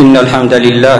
إن الحمد لله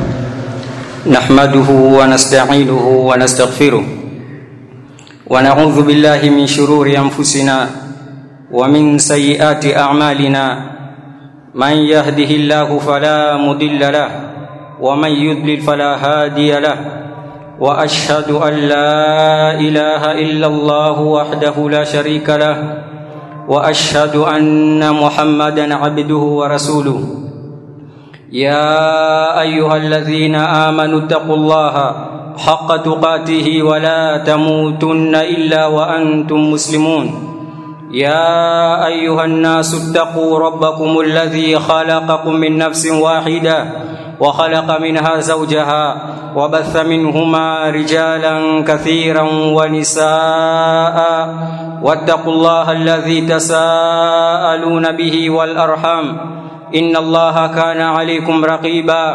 نحمده ونستعينه ونستغفره ونعوذ بالله من شرور أنفسنا ومن سيئات أعمالنا من يهده الله فلا مضل له ومن يضلل فلا هادي له واشهد ان لا اله الا الله وحده لا شريك له واشهد ان محمدا عبده ورسوله يا ايها الذين امنوا اتقوا الله حق تقاته ولا تموتن الا وانتم مسلمون يا ايها الناس اتقوا ربكم الذي خلقكم من نفس واحده وخلق منها زوجها وبث منهما رجالا كثيرا ونساء واتقوا الله الذي تساءلون به والارحام ان الله كان عليكم رقيبا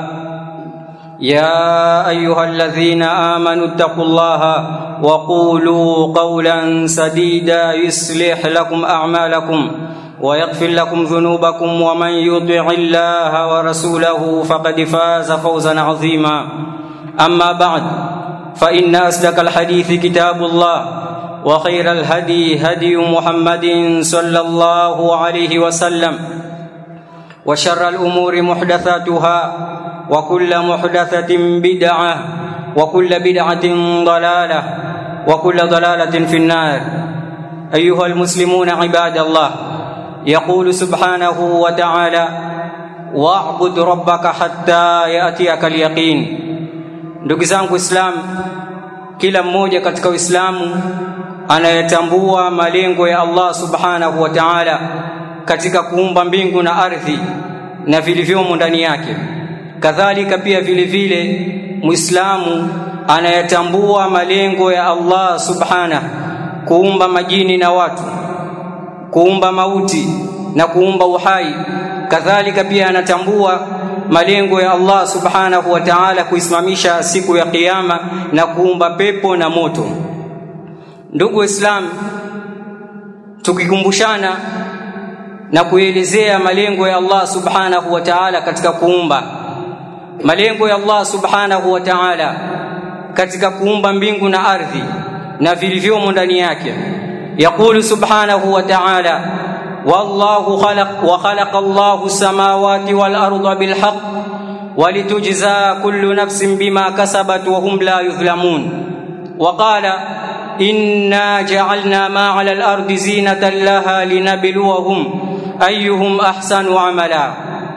يا ايها الذين امنوا اتقوا الله وقولوا قولا سديدا يصلح لكم اعمالكم ويغفر لكم ذنوبكم ومن يطع الله ورسوله فقد فاز فوزا عظيما اما بعد فان اصدق الحديث كتاب الله وخير الهدي هدي محمد صلى الله عليه وسلم وشر الامور محدثاتها وكل محدثه بدعه وكل بدعه ضلاله وكل ضلاله في النار ايها المسلمون عباد الله يقول سبحانه وتعالى واعبد ربك حتى ياتيك اليقين ndugu zangu islam kila mmoja katika uislamu anayetambua malengo ya allah subhanahu wa taala katika kuumba mbingu na ardhi na vilivyomo ndani yake kadhalika pia vile vile muislamu anayetambua malengo ya allah subhanahu kuumba majini na watu kuumba mauti na kuumba uhai kadhalika pia anatambua malengo ya Allah subhanahu wa ta'ala kuisimamisha siku ya kiyama na kuumba pepo na moto ndugu waislamu tukikumbushana na kuelezea malengo ya Allah subhanahu wa ta'ala katika kuumba malengo ya Allah subhanahu wa ta'ala katika kuumba mbingu na ardhi na vilivyomo ndani yake يقول سبحانه وتعالى والله خلق وخلق الله السماوات والارض بالحق ولتجزى كل نفس بما كسبت وهم لا يظلمون وقال انا جعلنا ما على الارض زينه لها لنبلوهم ايهم احسن عملا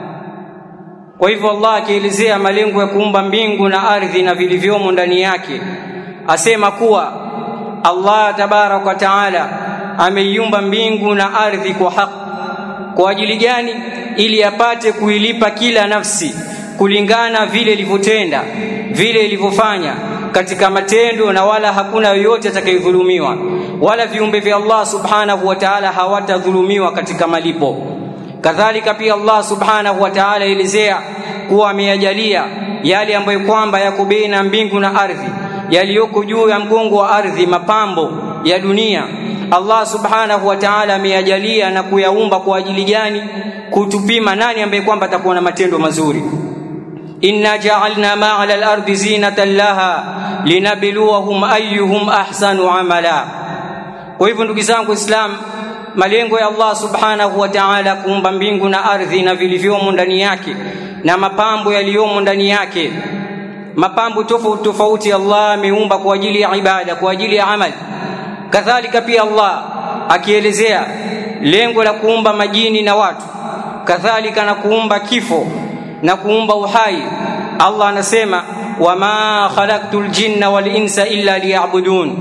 kwa hivyo Allah akielezea malengo ya kuumba mbingu na ardhi na vilivyomo ndani yake asema kuwa Allah tabarak wa taala ameiumba mbingu na ardhi kwa haki kwa ajili gani ili apate kuilipa kila nafsi kulingana vile ilivyotenda vile ilivyofanya katika matendo na wala hakuna yoyote atakayedhulumiwa wala viumbe vya Allah subhanahu wa ta'ala hawatadhulumiwa katika malipo kadhalika pia Allah subhanahu wa ta'ala elezea kuwa ameyajalia yale ambayo kwamba yako baina mbingu na ardhi yaliyoko juu ya mgongo wa ardhi mapambo ya dunia Allah subhanahu wa ta'ala ameyajalia na kuyaumba kwa ajili gani kutupima nani ambaye kwamba atakuwa na matendo mazuri inna ja'alna ma 'ala al-ardi zinatan laha linabluwahum ayyuhum ahsanu amala kwa hivyo ndugu zangu islam malengo ya Allah subhanahu wa ta'ala kuumba mbingu na ardhi na vilivyomo ndani yake na mapambo yaliyomo ndani yake mapambo tofauti tofauti Allah ameumba kwa ajili ya ibada kwa ajili ya amali kadhalika pia Allah akielezea lengo la kuumba majini na watu kadhalika na kuumba kifo na kuumba uhai Allah anasema wama khalaqtul jinna wal insa illa liya'budun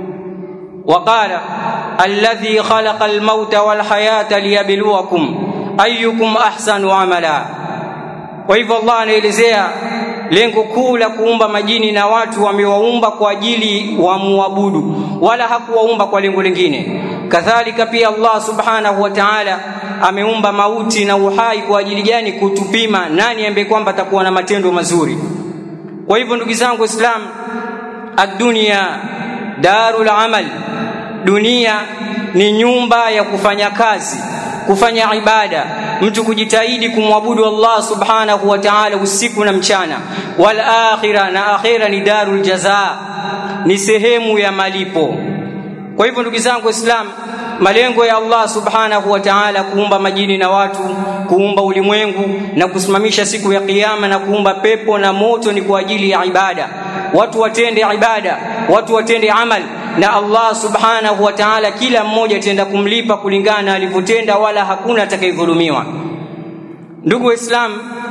وقال الذي خلق الموت والحياة ليبلوكم أيكم أحسن عملا وإذا الله anaelezea lengo kuu la kuumba majini na watu wamewaumba kwa ajili wamuabudu wala hakuwaumba kwa lengo lingine kadhalika pia Allah subhanahu wa ta'ala ameumba mauti na uhai kwa ajili gani kutupima nani ambaye kwamba atakuwa na matendo mazuri kwa hivyo ndugu zangu islam ad-dunya darul amal dunia ni nyumba ya kufanya kazi kufanya ibada mtu kujitahidi kumwabudu Allah subhanahu wa ta'ala usiku na mchana wal akhira na akhira ni darul jazaa ni sehemu ya malipo kwa hivyo ndugu zangu waislamu malengo ya Allah subhanahu wa ta'ala kuumba majini na watu kuumba ulimwengu na kusimamisha siku ya kiyama na kuumba pepo na moto ni kwa ajili ya ibada watu watende ibada watu watende amal na Allah subhanahu wa ta'ala kila mmoja atenda kumlipa kulingana na alivyotenda wala hakuna atakayedhulumiwa ndugu waislamu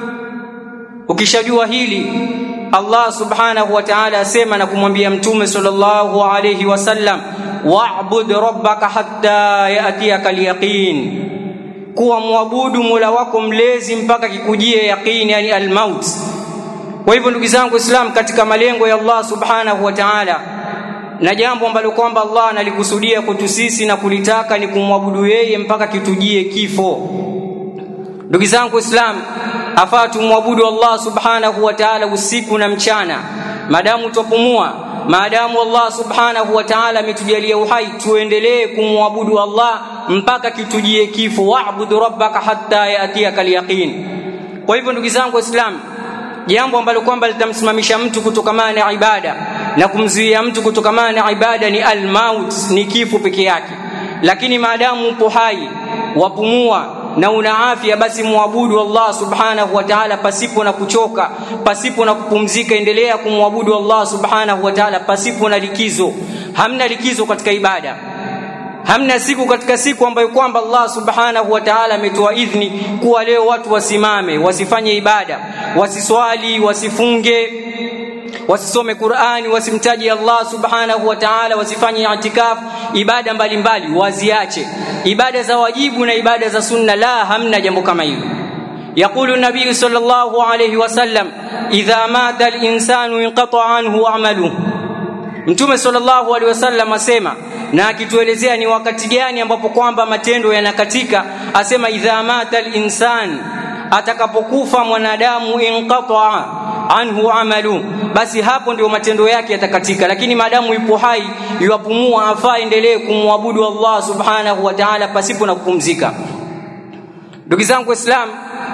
ukishajua hili Allah subhanahu wa ta'ala asema na kumwambia mtume sallallahu alayhi wasallam wa'bud rabbaka hatta ya'tiyaka al-yaqin kuwa muabudu Mola wako mlezi mpaka kikujie yaqini yani al-maut kwa hivyo ndugu zangu Islam katika malengo ya Allah subhanahu wa ta'ala na jambo ambalo kwamba Allah analikusudia kwetu sisi na kulitaka ni kumwabudu yeye mpaka kitujie kifo ndugu zangu Islam afaa tumwabudu Allah subhanahu wa ta'ala usiku na mchana maadamu tupumua maadamu Allah subhanahu wa ta'ala ametujalia uhai tuendelee kumwabudu Allah mpaka kitujie kifo wa'budu rabbaka hatta yatiyaka al-yaqin kwa hivyo ndugu zangu waislamu jambo ambalo kwamba litamsimamisha mtu kutokamana na ibada na kumzuia mtu kutokamana na ibada ni al-maut ni kifo peke yake lakini maadamu upo hai wapumua na una afya basi muabudu Allah subhanahu wa ta'ala pasipo na kuchoka pasipo na kupumzika endelea kumwabudu Allah subhanahu wa ta'ala pasipo na likizo hamna likizo katika ibada hamna siku katika siku ambayo kwamba Allah subhanahu wa ta'ala ametoa idhni kuwa leo watu wasimame wasifanye ibada wasiswali wasifunge wasisome Qur'ani wasimtaji Allah subhanahu wa ta'ala wasifanye i'tikaf ibada mbalimbali waziache ibada za wajibu na ibada za sunna la hamna jambo kama hilo يقول النبي صلى الله عليه وسلم إذا مات الإنسان انقطع عنه عمله Mtume sallallahu alaihi wasallam asema na akituelezea ni wakati gani ambapo kwamba matendo yanakatika asema idha mata al-insan atakapokufa mwanadamu inqata anhu amalu basi hapo ndio matendo yake yatakatika lakini maadamu yupo hai yuapumua afaa endelee kumwabudu Allah subhanahu wa ta'ala pasipo na kupumzika ndugu zangu waislamu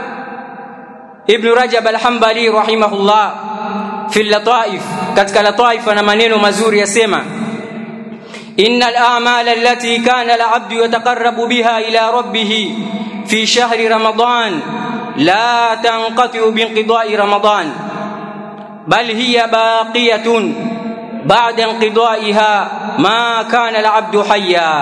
ibn rajab al-hanbali rahimahullah fi lataif katika lataif na maneno mazuri yasema إن الأعمال التي كان العبد يتقرب بها إلى ربه في شهر رمضان لا تنقطع بانقضاء رمضان بل هي باقية بعد انقضائها ما كان العبد حيا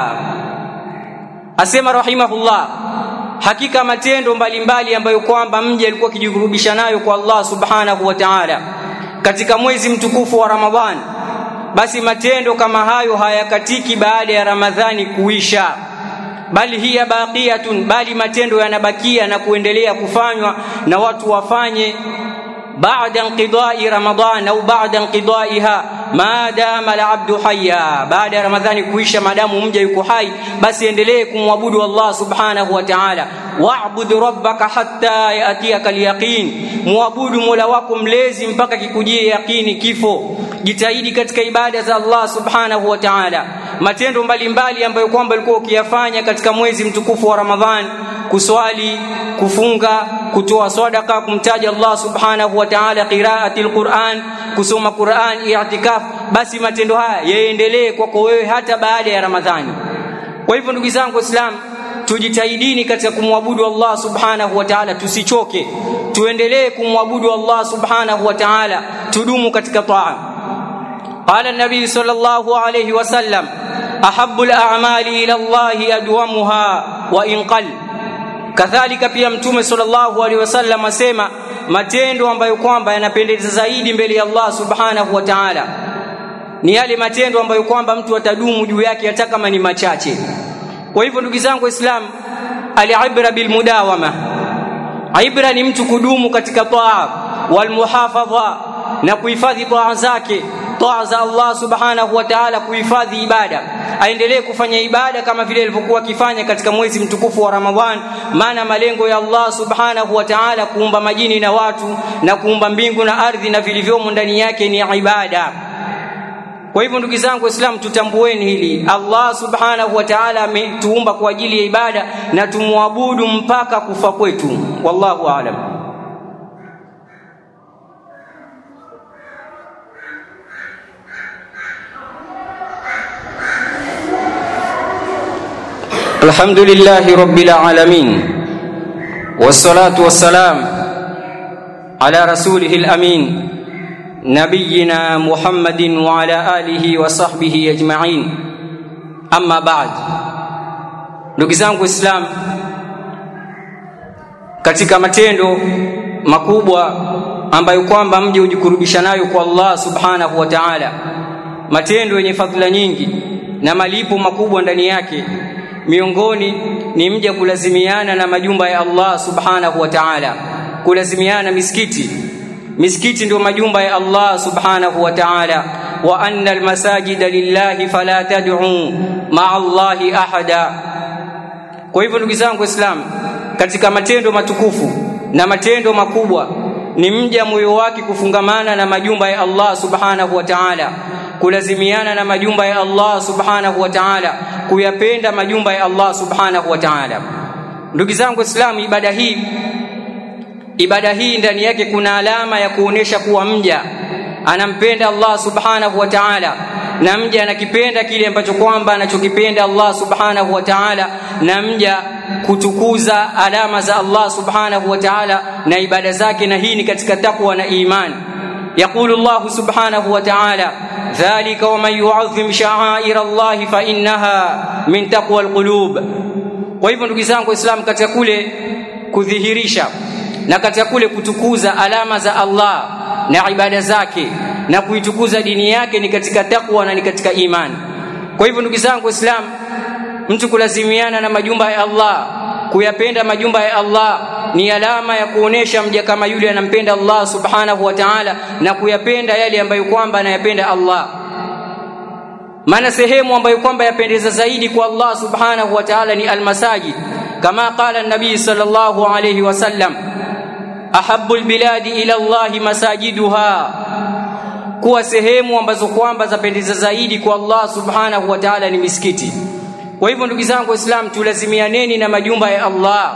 أسمى رحمه الله hakika matendo mbalimbali ambayo kwamba mja alikuwa akijikurubisha nayo kwa Allah subhanahu wa ta'ala katika mwezi mtukufu wa Ramadhan basi matendo kama hayo hayakatiki baada ya Ramadhani kuisha bali hiya baqiyatun bali matendo yanabakia na kuendelea kufanywa na watu wafanye baada inqidai Ramadhan au baada inqidaiha ma dama al-abdu hayya baada ya Ramadhani kuisha madamu mja yuko hai basi endelee kumwabudu Allah subhanahu wa ta'ala wa'bud rabbaka hatta yatiyaka al-yaqin muabudu mola wako mlezi mpaka kikujie yaqini kifo jitahidi katika ibada za Allah subhanahu wa ta'ala matendo mbalimbali ambayo kwamba ulikuwa ukiyafanya katika mwezi mtukufu wa Ramadhan kuswali kufunga kutoa sadaka kumtaja Allah subhanahu wa ta'ala qiraati alquran kusoma Qur'an i'tikaf basi matendo haya yaendelee kwako wewe hata baada ya Ramadhani kwa hivyo ndugu zangu waislamu tujitahidini katika kumwabudu Allah subhanahu wa ta'ala tusichoke tuendelee kumwabudu Allah subhanahu wa ta'ala tudumu katika taa قال النبي صلى الله عليه وسلم أحب الأعمال إلى الله أدومها وإن قل kadhalika pia mtume sallallahu alaihi wasallam asema matendo ambayo kwamba yanapendeza zaidi mbele ya Allah subhanahu wa ta'ala ni yale matendo ambayo kwamba mtu atadumu juu yake hata kama ni machache kwa hivyo ndugu zangu waislamu alibra bilmudawama ibra ni mtu kudumu katika taa walmuhafadha na kuhifadhi taa zake taa za Allah subhanahu wa ta'ala kuhifadhi ibada aendelee kufanya ibada kama vile alivyokuwa akifanya katika mwezi mtukufu wa Ramadhan maana malengo ya Allah subhanahu wa ta'ala kuumba majini na watu na kuumba mbingu na ardhi na vilivyomo ndani yake ni ibada kwa hivyo ndugu zangu waislamu tutambueni hili allah subhanahu wa taala ametuumba kwa ajili ya ibada na tumwabudu mpaka kufa kwetu wallahu alam الحمد لله رب العالمين والصلاة والسلام على رسوله الأمين نبينا محمد وعلى آله وصحبه أجمعين أما بعد ndugu zangu Islam katika matendo makubwa ambayo kwamba mje ujikurubisha nayo kwa Allah subhanahu wa ta'ala matendo yenye fadhila nyingi na malipo makubwa ndani yake miongoni ni mja kulazimiana na majumba ya Allah subhanahu wa ta'ala kulazimiana misikiti misikiti ndio majumba ya Allah subhanahu wa ta'ala wa anna almasajida lillahi fala tad'u ma'a Allahi ahada kwa hivyo ndugu zangu waislamu katika matendo matukufu na matendo makubwa ni mja moyo wake kufungamana na majumba ya Allah subhanahu wa ta'ala kulazimiana na majumba ya Allah subhanahu wa ta'ala kuyapenda majumba ya Allah subhanahu wa ta'ala ndugu zangu waislamu ibada hii ibada hii ndani yake kuna alama ya kuonesha kuwa mja anampenda Allah subhanahu wa ta'ala na mja anakipenda kile ambacho kwamba anachokipenda Allah subhanahu wa ta'ala na mja kutukuza alama za Allah subhanahu wa ta'ala na ibada zake na hii ni katika takwa na imani يقول الله سبحانه وتعالى ذلك ومن يعظم شعائر الله فإنها من تقوى القلوب kwa hivyo ndugu zangu waislamu katika kule kudhihirisha na katika kule kutukuza alama za Allah na ibada zake na kuitukuza dini yake ni katika takwa na ni katika imani kwa hivyo ndugu zangu waislamu mtu kulazimiana na majumba ya Allah kuyapenda majumba ya Allah ni alama ya kuonesha mja kama yule anampenda Allah subhanahu wa ta'ala na kuyapenda yale ambayo kwamba anayapenda Allah maana sehemu ambayo kwamba yapendeza zaidi kwa Allah subhanahu wa ta'ala ni almasajid kama qala an-nabii sallallahu alayhi wasallam ahabbu albiladi ila Allah masajiduha kuwa sehemu ambazo kwamba zapendeza zaidi kwa Allah subhanahu wa ta'ala ni misikiti kwa hivyo ndugu zangu waislamu tulazimianeni na majumba ya Allah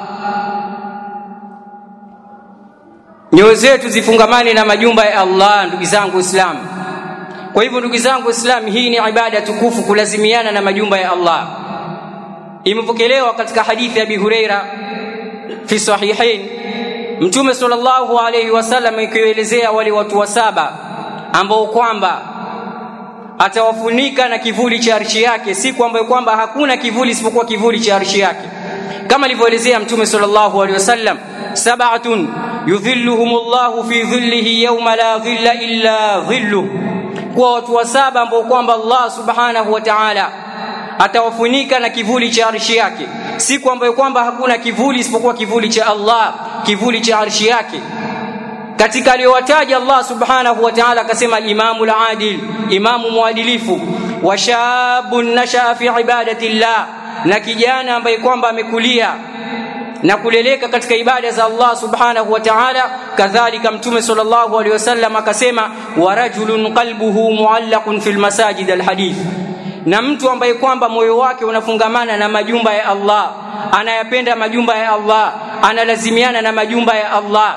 nyoyo zetu zifungamane na majumba ya Allah ndugu zangu waislamu kwa hivyo ndugu zangu waislamu hii ni ibada tukufu kulazimiana na majumba ya Allah imepokelewa katika hadithi ya Abi Huraira fi sahihain mtume sallallahu alayhi wasallam ikielezea wale watu wa saba ambao kwamba atawafunika na kivuli cha arshi yake siku ambayo kwamba hakuna kivuli isipokuwa kivuli cha arshi yake kama alivyoelezea mtume sallallahu alaihi wasallam sab'atun yudhilluhumullahu fi dhillihi yawma la dhilla illa dhilluh kwa watu wa saba ambao kwamba Allah subhanahu wa ta'ala atawafunika na kivuli cha arshi yake siku ambayo kwamba hakuna kivuli isipokuwa kivuli cha Allah kivuli cha arshi yake katika aliyowataja Allah subhanahu wa ta'ala akasema al-imamu al-adil imamu mwadilifu wa shabun nashaa fi ibadati llah na kijana ambaye kwamba amekulia na kuleleka katika ibada za Allah subhanahu wa ta'ala kadhalika mtume sallallahu alaihi wasallam akasema wa rajulun qalbuhu muallaqun fil masajid alhadith na mtu ambaye kwamba moyo wake unafungamana na majumba ya Allah anayapenda majumba ya Allah analazimiana na majumba ya Allah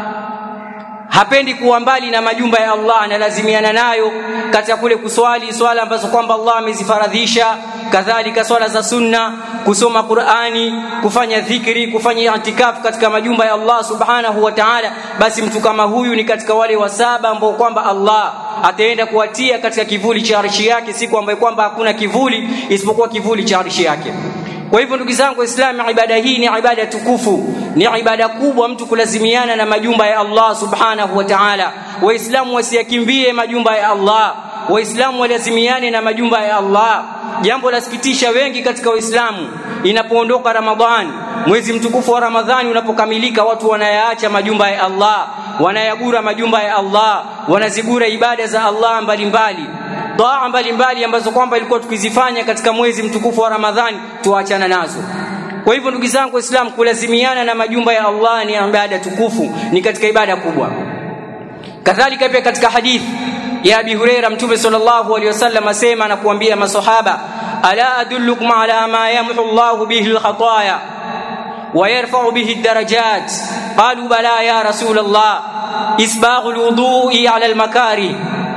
hapendi kuwa mbali na majumba ya Allah analazimiana nayo katika kule kuswali swala ambazo kwamba Allah amezifaradhisha kadhalika swala za sunna kusoma Qur'ani kufanya dhikri kufanya i'tikaf katika majumba ya Allah subhanahu wa ta'ala basi mtu kama huyu ni katika wale wa saba ambao kwamba Allah ataenda kuwatia katika kivuli cha arshi yake siku ambayo kwamba hakuna kivuli isipokuwa kivuli cha arshi yake kwa hivyo ndugu zangu waislamu ibada hii ni ibada tukufu ni ibada kubwa mtu kulazimiana na majumba ya Allah subhanahu wa ta'ala waislamu wasiyakimbie majumba ya Allah waislamu walazimiane na majumba ya Allah jambo lasikitisha wengi katika waislamu inapoondoka ramadhan mwezi mtukufu wa ramadhani unapokamilika watu wanayaacha majumba ya Allah wanayagura majumba ya Allah wanazigura ibada za Allah mbalimbali daa mbalimbali ambazo kwamba ilikuwa tukizifanya katika mwezi mtukufu wa Ramadhani tuachana nazo. Kwa hivyo ndugu zangu Waislamu, kulazimiana na majumba ya Allah ni ibada tukufu, ni katika ibada kubwa. Kadhalika pia katika hadithi ya Abi Huraira Mtume sallallahu alaihi wasallam asema na kuambia masahaba ala adullukum ala ma yamhu Allah bihi alkhataya wa yarfa'u bihi ad-darajat qalu bala ya rasul Allah isbaghu alwudu'i ala almakari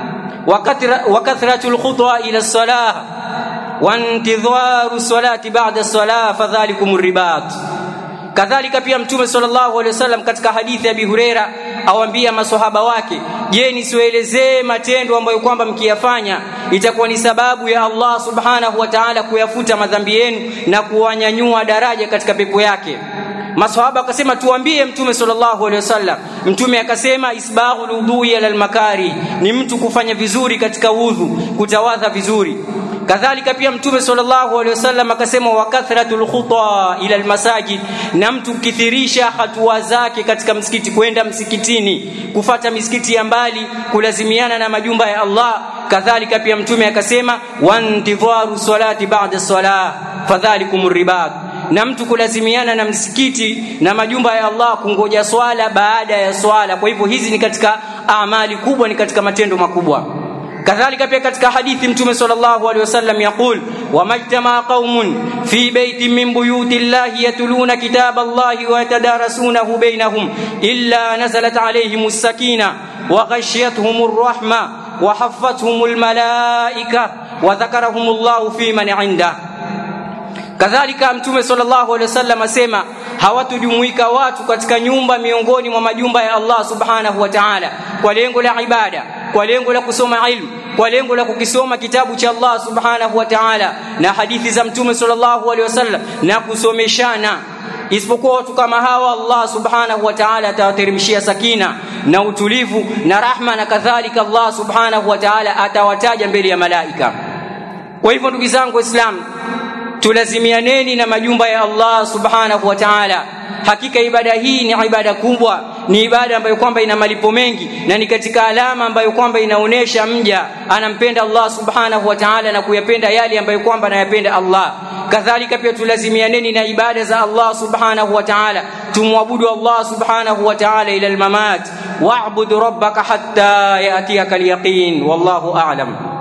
wa kathratu alkhutwa ila as-salah wa intidharu as-salati ba'da as-salah fadhalikum ar-ribat kadhalika pia mtume sallallahu alaihi wasallam katika hadithi ya Abi Huraira awambia maswahaba wake je nisiwaelezee matendo ambayo kwamba mkiyafanya itakuwa ni sababu ya Allah subhanahu wa ta'ala kuyafuta madhambi yenu na kuwanyanyua daraja katika pepo yake maswahaba akasema tuambie mtume sallallahu alaihi wasallam mtume akasema isbaghul udhui ala almakari ni mtu kufanya vizuri katika udhu kutawadha vizuri kadhalika pia mtume sallallahu alaihi wasallam akasema wa kathratul khuta ila almasajid na mtu kithirisha hatua zake katika msikiti kwenda msikitini kufata misikiti ya mbali kulazimiana na majumba ya Allah kadhalika pia mtume akasema wantidharu salati ba'da salah fadhalikumur ribat na mtu kulazimiana na msikiti na majumba ya Allah kungoja swala baada ya swala kwa hivyo hizi ni katika amali kubwa ni katika matendo makubwa kadhalika pia katika hadithi mtume sallallahu alaihi wasallam yaqul wamajtama qaumun fi baitin min buyuti llahi yatluna kitaba allahi wa yatadarasunahu bainahum illa nazalat alaihim sakina wa ghashiyatuhum arrahma wa haffathum almalaika wa dhakarahum allah fi man indah kadhalika mtume sallallahu alaihi wasallam asema hawatujumuika watu katika nyumba miongoni mwa majumba ya Allah subhanahu wa ta'ala kwa lengo la ibada kwa lengo la kusoma ilmu kwa lengo la kukisoma kitabu cha Allah subhanahu wa ta'ala na hadithi za mtume sallallahu alaihi wasallam na kusomeshana isipokuwa watu kama hawa Allah subhanahu wa ta'ala atawateremshia sakina na utulivu na rahma na kadhalika Allah subhanahu wa ta'ala atawataja mbele ya malaika kwa hivyo ndugu zangu waislamu tulazimianeni na majumba ya Allah subhanahu wa ta'ala hakika ibada hii ni ibada kubwa ni ibada ambayo kwamba ina malipo mengi na ni katika alama ambayo kwamba inaonesha mja anampenda Allah subhanahu wa ta'ala na kuyapenda yale ambayo kwamba anayapenda Allah kadhalika pia tulazimianeni na ibada za Allah subhanahu wa ta'ala tumwabudu Allah subhanahu wa ta'ala ila almamat wa'bud rabbaka hatta yatiyaka alyaqin wallahu a'lam